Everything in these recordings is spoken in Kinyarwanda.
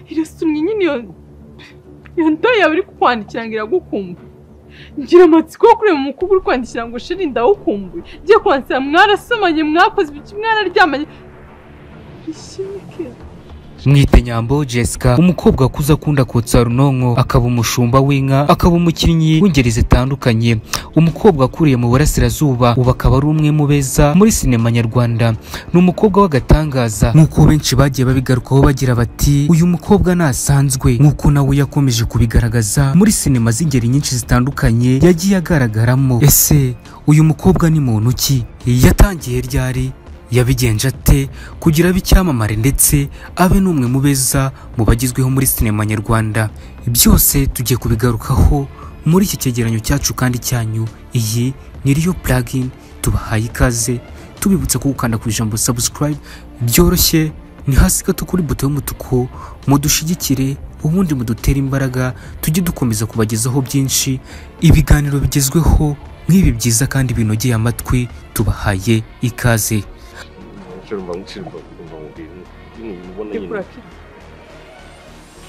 irasumye nyine iyo iyo nda yawe iri kukwandikira ngo iragukumbuye ngira amatsiko yo kureba umukobwa uri kwandikira ngo shiri ndawukumbuye ugiye kwansira mwarasomanye mwakoze ibiki mwararyamanye bishimye kera mwite nyambo jessica umukobwa wakuze akunda kotsa runonko akaba umushumba w'inka akaba umukinnyi w'ingeri zitandukanye umukobwa wakuriye mu burasirazuba ubu akaba ari umwe mu beza muri sinema nyarwanda ni umukobwa w'agatangaza nk'uko benshi bagiye babigarukaho bagira bati uyu mukobwa ntasanzwe nk'uko nawe yakomeje kubigaragaza muri sinema z'ingeri nyinshi zitandukanye yagiye agaragaramo ese uyu mukobwa ni muntu ki yatangiye ryari yabigenje ate kugira abe icyamamare ndetse abe n'umwe mu beza mu bagezweho muri sinema nyarwanda byose tugiye kubigarukaho muri iki cyegeranyo cyacu kandi cyanyu iyi ni riyo puragini tubahaye ikaze tubibutsa ko gukanda ku ijambo sabusikarayibe byoroshye ni hasi gato kuri buto y'umutuku mudushigikire ubundi mudutere imbaraga tujye dukomeza kubagezaho byinshi ibiganiro bigezweho nk'ibi byiza kandi binogeye amatwi tubahaye ikaze shirumba nshirumba mba mubwira nyine mubona ndekura nyine kera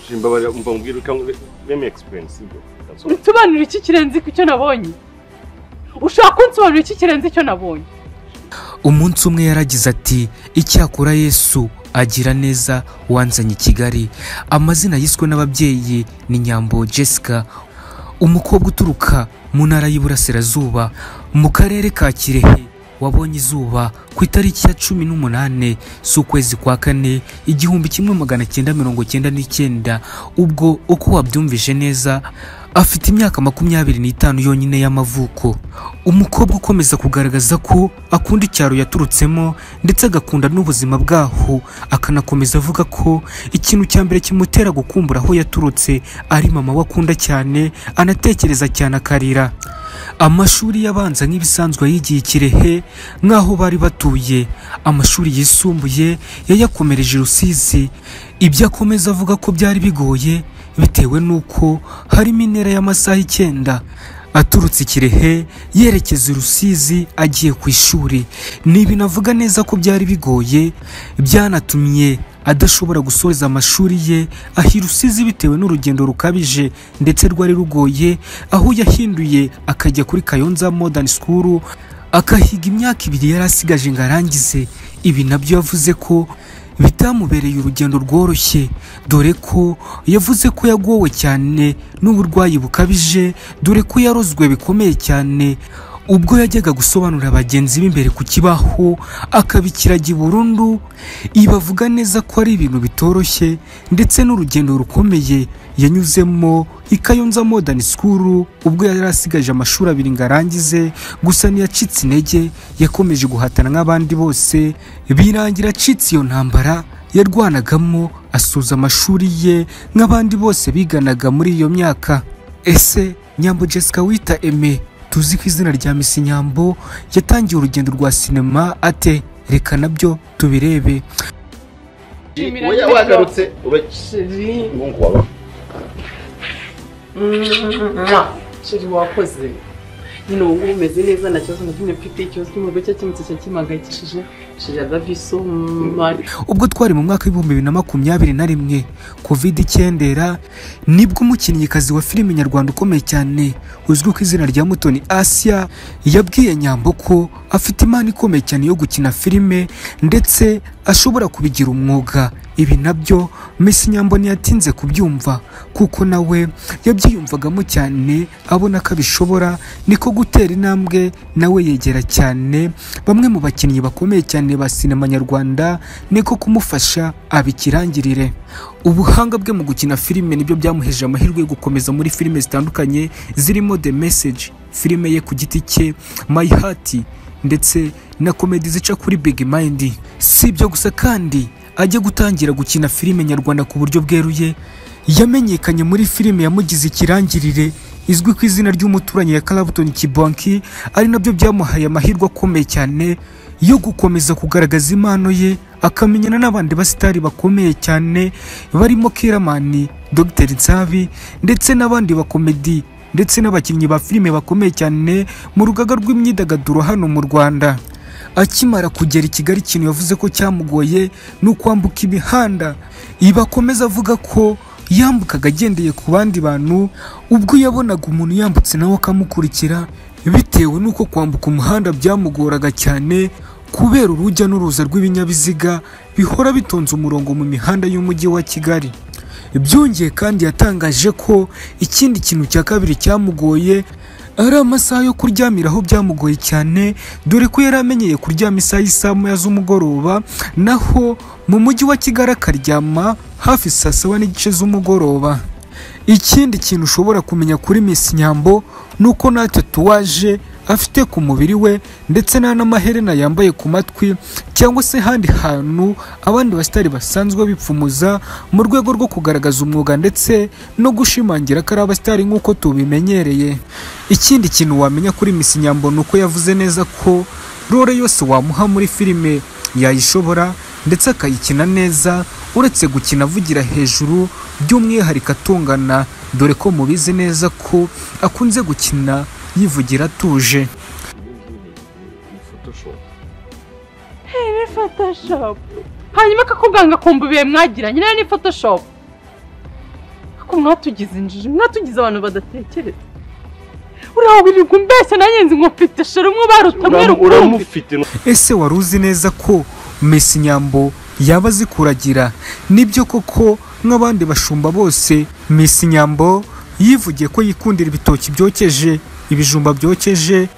shirumba mba mubwira ukangwe meme experience ibyo That's all. unsobanurira iki kirenze ku cyo nabonye ushaka kunsobanurira iki kirenze icyo nabonye umunsi umwe yaragize ati icyakora yesu agira neza wanzanye i kigali amazina yiswe n'ababyeyi ni nyambo jessica umukobwa uturuka mu ntara y'iburasirazuba mu karere ka kirehe wabonye izuba ku itariki ya cumi n'umunani z'ukwezi kwa kane igihumbi kimwe magana cyenda mirongo cyenda n'icyenda ubwo uko wabyumvije neza afite imyaka makumyabiri n'itanu yonyine y'amavuko umukobwa ukomeza kugaragaza ko akunda icyaro yaturutsemo ndetse agakunda n'ubuzima bwaho akanakomeza avuga ko ikintu cya mbere kimutera gukumbura aho yaturutse ari mama we akunda cyane anatekereza cyane akarira amashuri yabanza nk'ibisanzwe yigiye i kirehe nk'aho bari batuye amashuri yisumbuye yayakomereje i rusizi ibyo akomeza avuga ko byari bigoye bitewe n'uko harimo intera y'amasaha icyenda aturutse i kirehe yerekeza i rusizi agiye ku ishuri ni ibintu avuga neza ko byari bigoye byanatumye adashobora gusoza amashuri ye aha i rusizi bitewe n'urugendo rukabije ndetse rwari rugoye aho yahinduye akajya kuri kayonza modern school akahiga imyaka ibiri yari asigaje ngo arangize ibi nabyo yavuze ko bitamubereye urugendo rworoshye dore ko yavuze ko yagowe cyane n'uburwayi bukabije dore ko yarozwe bikomeye cyane ubwo yajyaga gusobanurira bagenzi be imbere ku kibaho akabikiraga i burundu ibavuga neza ko ari ibintu bitoroshye ndetse n'urugendo rukomeye yanyuzemo i kayonza modern school ubwo yari asigaje amashuri abiri ngo arangize gusa ntiyacitse intege yakomeje guhatana nk'abandi bose birangira acitse iyo ntambara yarwanagamo asuza amashuri ye nk'abandi bose biganaga muri iyo myaka ese nyambo jessica wita eme tuzi ku izina rya misi nyambo yatangiye urugendo rwa sinema ate reka nabyo tubirebe Shimira Oya nyine wagarutse ubakiri ngo waba shiri wakoze nyine ubu ngubu umeze neza nta kibazo na kimwe mfite ikibazo cy'umuriro cya kimwe cya kimahangayikishije shiri adavi so mari ubwo twari mu mwaka w'ibihumbi bibiri na makumyabiri na rimwe covid icyendera nibwo umukinnyikazi wa filime nyarwanda ukomeye cyane uzwi ku izina rya mutoni asia yabwiye nyambo ko afite impano ikomeye cyane yo gukina filime ndetse ashobora kubigira umwuga ibi nabyo mesi nyambo ntiyatinze kubyumva kuko nawe yabyiyumvagamo cyane abona ko abishobora niko gutera intambwe nawe yegera cyane bamwe mu bakinnyi bakomeye cyane ba sinema nyarwanda niko kumufasha abikirangirire ubuhanga bwe mu gukina filime nibyo byamuheje amahirwe yo gukomeza muri filime zitandukanye zirimo the message filime ye ku giti cye my heart ndetse na komedi zica kuri big mind si ibyo gusa kandi ajya gutangira gukina filime nyarwanda ku buryo bweruye yamenyekanye muri filime yamugize ikirangirire izwi ku izina ry'umuturanyi ya Clapton Kibonki ari nabyo byamuhaye amahirwe akomeye cyane yo gukomeza kugaragaza impano ye akamenyana n'abandi basitari bakomeye cyane barimo Keramani, Dr Nsabi ndetse n'abandi bakomedi ndetse n'abakinnyi ba filime bakomeye cyane mu rugaga rw'imyidagaduro hano mu Rwanda akimara kugera i kigali ikintu yavuze ko cyamugoye ni ukwambuka imihanda ibi akomeza avuga ko yambukaga agendeye ku bandi bantu ubwo yabonaga umuntu yambutse nawe akamukurikira bitewe n'uko kwambuka umuhanda byamugoraga cyane kubera urujya n'uruza rw'ibinyabiziga bihora bitonze umurongo mu mihanda y'umujyi wa kigali byongeye kandi yatangaje ko ikindi kintu cya kabiri cyamugoye ari amasaha yo kuryamiraho byamugoye cyane dore ko yari amenyeye kuryama isaha y'isaha moya z'umugoroba naho mu mujyi wa kigali akaryama hafi saa saba n'igice z'umugoroba ikindi kintu ushobora kumenya kuri Miss nyambo ni uko nta tatuwaje afite ku mubiri we ndetse nta n'amaherena yambaye ku matwi cyangwa se ahandi hantu abandi basitari basanzwe bipfumuza mu rwego rwo kugaragaza umwuga ndetse no gushimangira ko ari abasitari nk'uko tubimenyereye ikindi kintu wamenya kuri Miss nyambo ni uko yavuze neza ko role yose wamuha muri filime yayishobora ndetse akayikina neza uretse gukina avugira hejuru by'umwihariko atungana dore ko mubizi neza ko akunze gukina yivugira atuje Photoshop. Ni Photoshop. Hanyuma akakubwanga akumva ibihe mwagiranye nayo ni Photoshop. Ako mwatugize injiji, mwatugize abantu badatekereza. Uriya wirirwa umbeshya nanjye nzi ngo mfite shero mwabaruta mwe Uramu- rukumbi. Uramufite no- ese wari uzi neza ko Messi nyambo yaba azi kuragira nibyo koko nk'abandi bashumba bose Messi nyambo yivugiye ko yikundira ibitoki byokeje ibijumba byokeje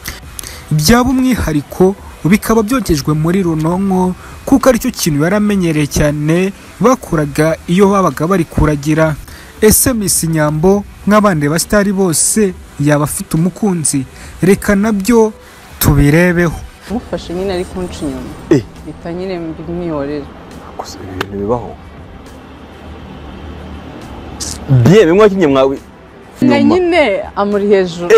byaba umwihariko bikaba byokejwe muri runonko kuko aricyo kintu yari amenyereye cyane bakuraga iyo babaga bari kuragira ese Miss nyambo nk'abandi basitari bose yaba afite umukunzi reka nabyo tubirebeho mufashe nyine ari kunca inyuma Eh. mpita nyine mwihorera gusa ibi bintu bibaho biye bimwe wakinnye mwawe na Nyuma. nyine amuri hejuru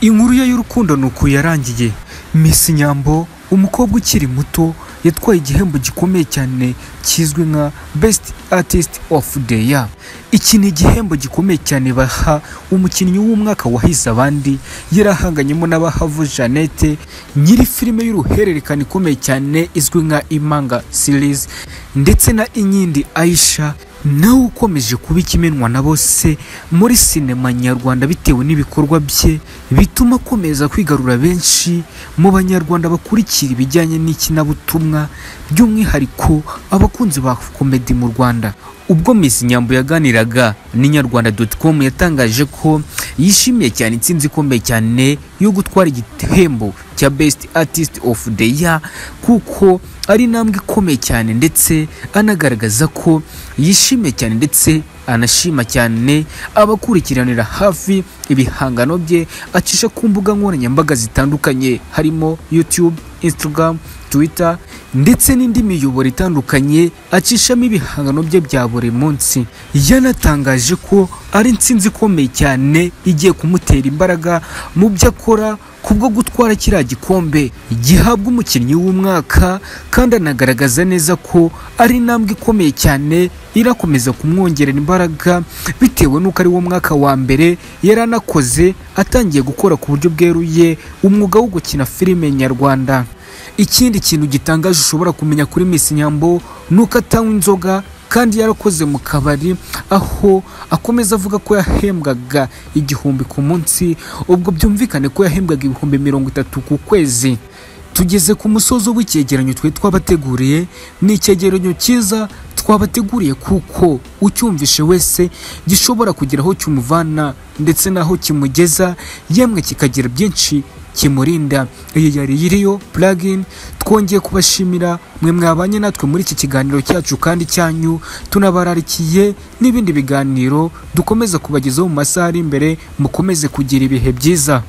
Inkuru ye y'urukundo ni uku yarangiye Miss Nyambo umukobwa ukiri muto yatwaye igihembo gikomeye cyane kizwi nka Best Artist of the Year iki ni igihembo gikomeye cyane baha umukinnyi w'umwaka wahize abandi yarahanganyemo n'abahavu Jeannette nyiri filime y'uruhererekane ikomeye cyane izwi nka Imanga series ndetse na Inyindi Aisha nawe ukomeje kuba ikimenwa na bose muri sinema nyarwanda bitewe n'ibikorwa bye bituma akomeza kwigarura benshi mu banyarwanda bakurikira ibijyanye n'ikinyabutuma by'umwihariko abakunzi ba komedi mu rwanda ubwo Miss Nyambo yaganiraga n'inyarwanda.com yatangaje ko yishimiye cyane intsinzi ikomeye cyane yo gutwara igihembo cya Best Artist of the Year kuko ari intambwe ikomeye cyane ndetse anagaragaza ko yishimiye cyane ndetse anashima cyane abakurikiranira hafi ibihangano bye acisha ku mbuga nkoranyambaga zitandukanye harimo YouTube, Instagram, Twitter ndetse n'indi miyoboro itandukanye acishamo ibihangano bye bya buri munsi yanatangaje ko ari intsinzi ikomeye cyane igiye kumutera imbaraga mu byo akora kubwo gutwara kiriya gikombe gihabwa umukinnyi w'umwaka kandi anagaragaza neza ko ari intambwe ikomeye cyane irakomeza kumwongerera imbaraga bitewe n'uko ari wo mwaka wa mbere yari anakoze atangiye gukora ku buryo bweruye umwuga wo gukina filime nyarwanda ikindi kintu gitangaje ushobora kumenya kuri Miss Nyambo ni uko atanywa inzoga kandi yarakoze mu kabari aho akomeza avuga ko yahembwaga igihumbi ku munsi ubwo byumvikane ko yahembwaga ibihumbi mirongo itatu ku kwezi tugeze ku musozi w'icyegeranyo twe twabateguriye ni icyegeranyo cyiza twabateguriye kuko ucyumvishe wese gishobora kugira aho kimuvana ndetse n'aho kimugeza yemwe kikagira byinshi kimurinda iyi yari yiriyo plugin twongeye kubashimira mwe mwabanye natwe muri iki kiganiro cyacu kandi cyanyu tunabararikiye n'ibindi biganiro dukomeza kubagezaho mu masaha ari imbere mukomeze kugira ibihe byiza